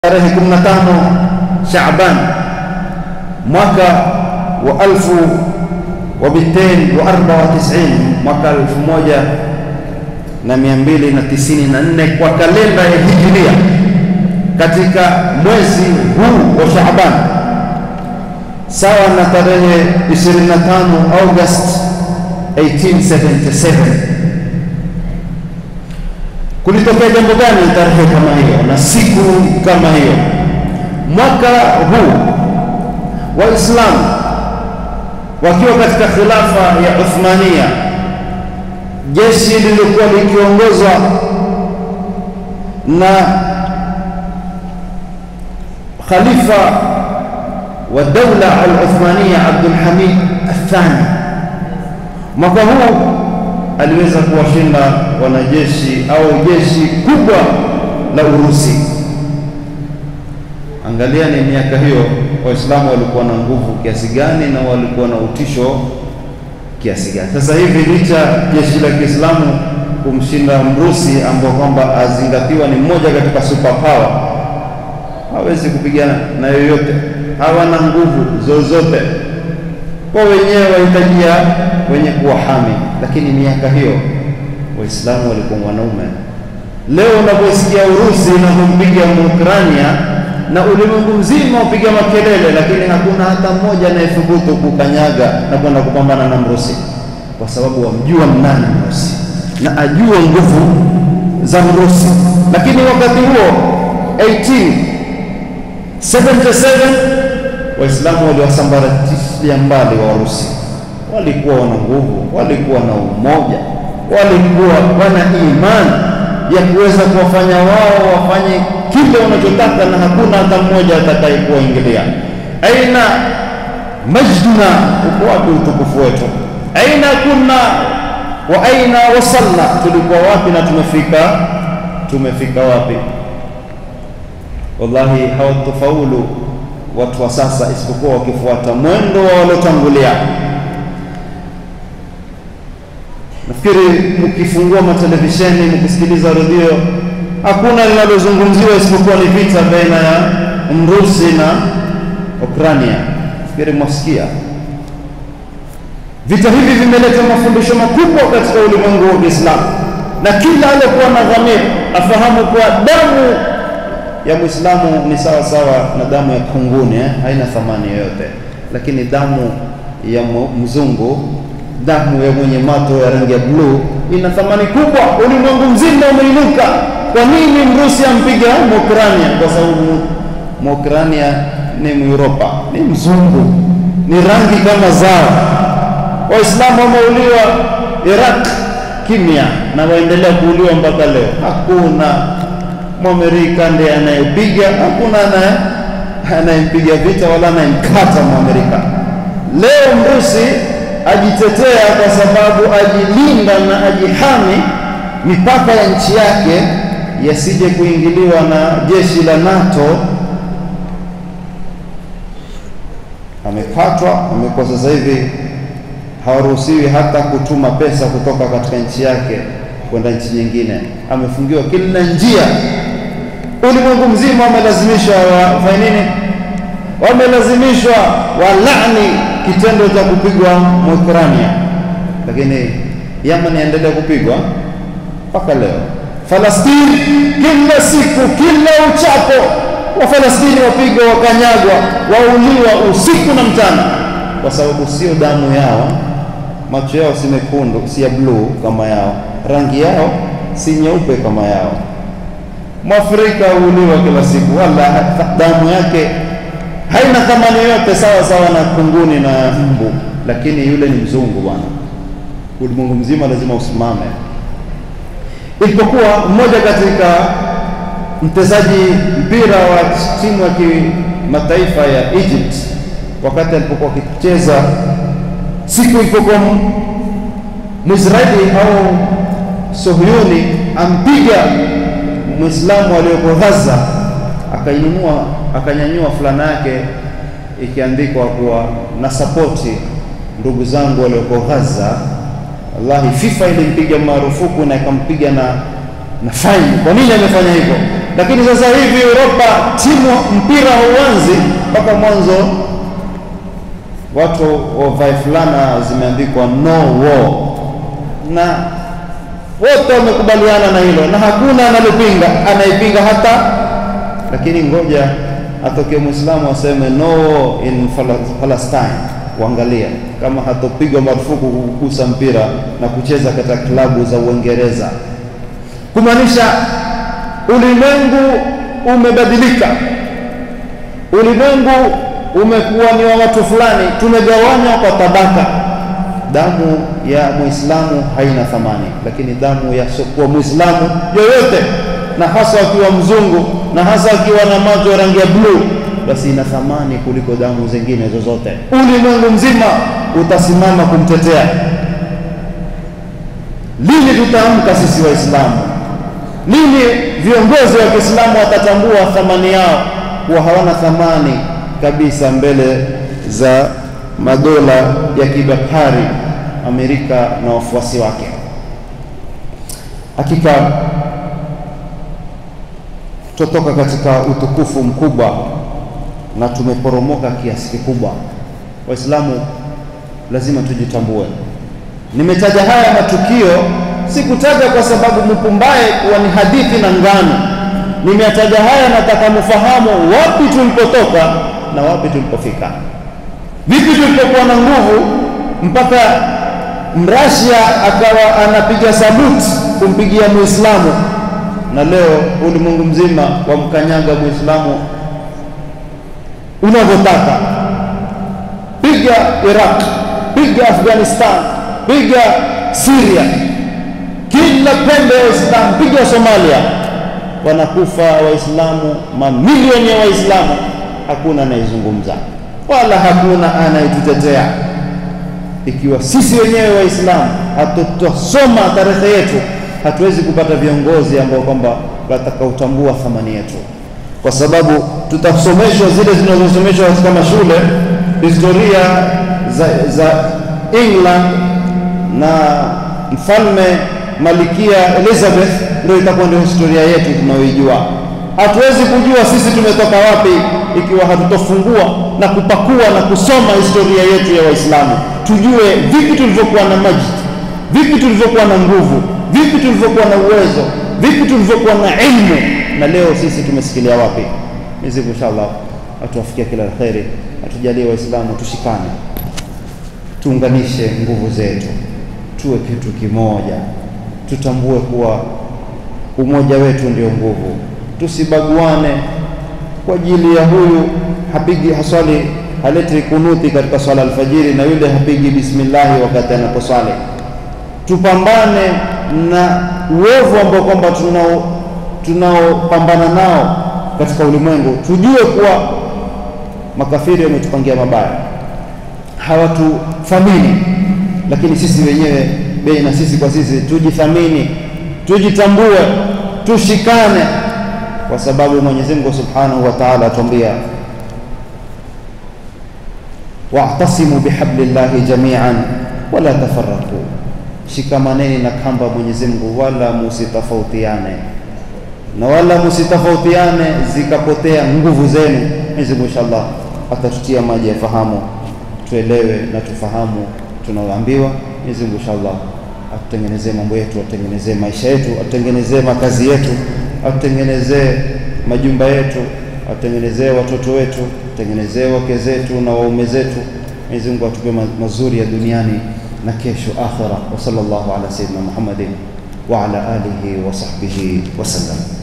tarehe 15 Shaaban mwaka wa alfu wa bitain wa arba wa tisini mwaka elfu moja na mia mbili na tisini na nne kwa kalenda ya Hijiria, katika mwezi huu wa Shaaban sawa na tarehe 25 August 1877 kulitokea jambo gani tarehe kama hiyo na siku kama hiyo? Mwaka huu Waislamu wakiwa katika khilafa ya Uthmania, jeshi lilikuwa likiongozwa na khalifa wa daula al-Uthmania Abdul Hamid Athani. Mwaka huu aliweza kuwashinda wanajeshi au jeshi kubwa la Urusi. Angalia ni miaka hiyo Waislamu walikuwa na nguvu kiasi gani na walikuwa na utisho kiasi gani. Sasa hivi licha jeshi la Kiislamu kumshinda Mrusi ambao kwamba azingatiwa ni mmoja katika super power, hawezi kupigana na yoyote, hawana nguvu zozote kwa wenyewe wahitajia wenye kuwahami. Lakini miaka hiyo Waislamu walikuwa wanaume. Leo unaposikia Urusi inapompiga Muukrania na ulimwengu mzima upiga makelele, lakini hakuna hata mmoja anayethubutu kukanyaga na kwenda kupambana na Mrusi, kwa sababu wamjua nani Mrusi na ajua nguvu za Mrusi. Lakini wakati huo 1877 Waislamu waliwasambaratisha mbali wa Warusi. Walikuwa wana nguvu, walikuwa na umoja, walikuwa wana imani ya kuweza kuwafanya wao wafanye kile wanachotaka, na hakuna hata mmoja atakayekuwaingilia. Aina majduna, uko wapi utukufu wetu? Aina kunna wa aina wasalna, tulikuwa wapi na tumefika, tumefika wapi? Wallahi hawatofaulu watu wa sasa isipokuwa wakifuata mwendo wa waliotangulia. Nafikiri mkifungua matelevisheni, mkisikiliza redio, hakuna linalozungumziwa isipokuwa ni vita baina ya Mrusi na Ukrania. Nafikiri mwasikia vita hivi vimeleta mafundisho makubwa katika ulimwengu wa Kiislamu, na kila aliyekuwa na dhamiri afahamu kuwa damu ya Muislamu ni sawa sawa na damu ya kunguni eh? haina thamani yoyote, lakini damu ya mzungu, damu ya mwenye mato ya rangi ya bluu ina thamani kubwa. Ulimwengu mzima umeinuka. Kwa nini Mrusi ampiga Muukrania? Kwa sababu Muukrania ni Myuropa, ni mzungu, ni rangi kama zao. Waislamu wameuliwa Iraq kimya, na waendelea kuuliwa mpaka leo. Hakuna Mwamerika ndiye anayepiga, hakuna anayempiga vita wala anayemkata Mwamerika. Leo Mrusi ajitetea kwa sababu ajilinda na ajihami mipaka ya nchi yake yasije kuingiliwa na jeshi la NATO. Amekatwa, amekuwa sasa hivi hawaruhusiwi hata kutuma pesa kutoka katika nchi yake kwenda nchi nyingine, amefungiwa kila njia. Ulimwengu mzima wamelazimishwa wafanye nini? Wamelazimishwa walani kitendo cha kupigwa Muukrania, lakini Yemen yaendelea kupigwa mpaka leo. Falastini, kila siku, kila uchapo wa Falastini wapigwa, wakanyagwa, wauliwa usiku na mchana, kwa sababu sio damu yao, macho yao si mekundu, si ya bluu kama yao rangi yao si nyeupe kama yao. Mwafrika huuliwa kila siku, wala damu yake haina thamani yote, sawa sawa na kunguni na mbu, lakini yule ni mzungu bwana. Ulimwengu mzima lazima usimame. Ilipokuwa mmoja katika mchezaji mpira wa timu ya kimataifa ya Egypt, wakati alipokuwa akicheza, siku ilipokuwa Mwisraeli au Sohyuni ampiga Muislamu aliyoko Gaza, akainunua akanyanyua fulana yake ikiandikwa kuwa na sapoti ndugu zangu walioko Gaza. Wallahi, FIFA ilimpiga marufuku na ikampiga na na faini. Kwa nini amefanya hivyo? Lakini sasa hivi Europa, timu mpira hauanzi mpaka mwanzo watu wavae fulana zimeandikwa no war, na wote wamekubaliana na hilo, na hakuna analopinga anayepinga hata. Lakini ngoja atokee Muislamu aseme no war in Palestine, uangalia kama hatopigwa marufuku kugusa mpira na kucheza katika klabu za Uingereza, kumaanisha ulimwengu umebadilika, ulimwengu umekuwa ni wa watu fulani, tumegawanywa kwa tabaka. Damu ya Muislamu haina thamani, lakini damu ya sokuwa Muislamu yoyote, na hasa akiwa mzungu na hasa akiwa na macho ya rangi ya bluu, basi ina thamani kuliko damu zingine zozote. Ulimwengu mzima utasimama kumtetea. Lini tutaamka sisi Waislamu? Lini viongozi wa Kiislamu watatambua thamani yao kuwa hawana thamani kabisa mbele za madola ya kibepari Amerika na wafuasi wake. Hakika tutoka katika utukufu mkubwa na tumeporomoka kiasi kikubwa. Waislamu lazima tujitambue. Nimetaja haya matukio, sikutaja kwa sababu mpumbaye kuwa ni hadithi na ngano. Nimetaja haya, nataka mfahamu wapi tulipotoka na wapi tulipofika. Vipi tulipokuwa na nguvu mpaka mrasia akawa anapiga saluti kumpigia Muislamu, na leo ulimwengu mzima wamkanyaga Muislamu unavyotaka. Piga Iraq, piga Afghanistan, piga Syria, kila pembe ya Waislamu, piga Somalia, wanakufa Waislamu, mamilioni ya Waislamu, hakuna anayezungumza wala hakuna anayetutetea. Ikiwa sisi wenyewe Waislamu hatutosoma tarehe yetu, hatuwezi kupata viongozi ambao kwamba watakaotambua thamani yetu, kwa sababu tutasomeshwa zile zinazosomeshwa katika mashule, historia za, za England na mfalme Malikia Elizabeth, ndio itakuwa ndio historia yetu tunayoijua. Hatuwezi kujua sisi tumetoka wapi ikiwa hatutofungua na kupakua na kusoma historia yetu ya Waislamu, tujue vipi tulivyokuwa na majid, vipi tulivyokuwa na nguvu, vipi tulivyokuwa na uwezo, vipi tulivyokuwa na ilmu, na leo sisi tumesikilia wapi. Mwenyezi Mungu inshallah atuwafikia kila la kheri, atujalie Waislamu tushikane, tuunganishe nguvu zetu, tuwe kitu kimoja, tutambue kuwa umoja wetu ndio nguvu, tusibaguane kwa ajili ya huyu hapigi haswali haleti kunuti katika swala alfajiri na yule hapigi bismillahi wakati anaposwali. Tupambane na uovu ambao kwamba tunao tunaopambana nao katika ulimwengu, tujue kuwa makafiri wametupangia mabaya, hawatuthamini, lakini sisi wenyewe baina sisi kwa sisi tujithamini, tujitambue, tushikane kwa sababu Mwenyezi Mungu Subhanahu wa Ta'ala atuambia wa'tasimu bihablillahi jami'an wala tafarraqu, shikamaneni na kamba Mwenyezi Mungu wala musitofautiane, na wala musitofautiane zikapotea nguvu zenu. Mwenyezi Mungu inshallah atatutia maji ya fahamu, tuelewe na tufahamu tunaoambiwa. Mwenyezi Mungu inshallah atutengenezee mambo yetu, atutengenezee maisha yetu, atutengenezee makazi yetu atutengenezee majumba yetu, atutengenezee watoto wetu, atutengenezee wake zetu na waume zetu. Mwenyezi Mungu atupe mazuri ya duniani na kesho akhira. Wa sallallahu ala sayyidina Muhammadin wa ala alihi wa sahbihi wasallam.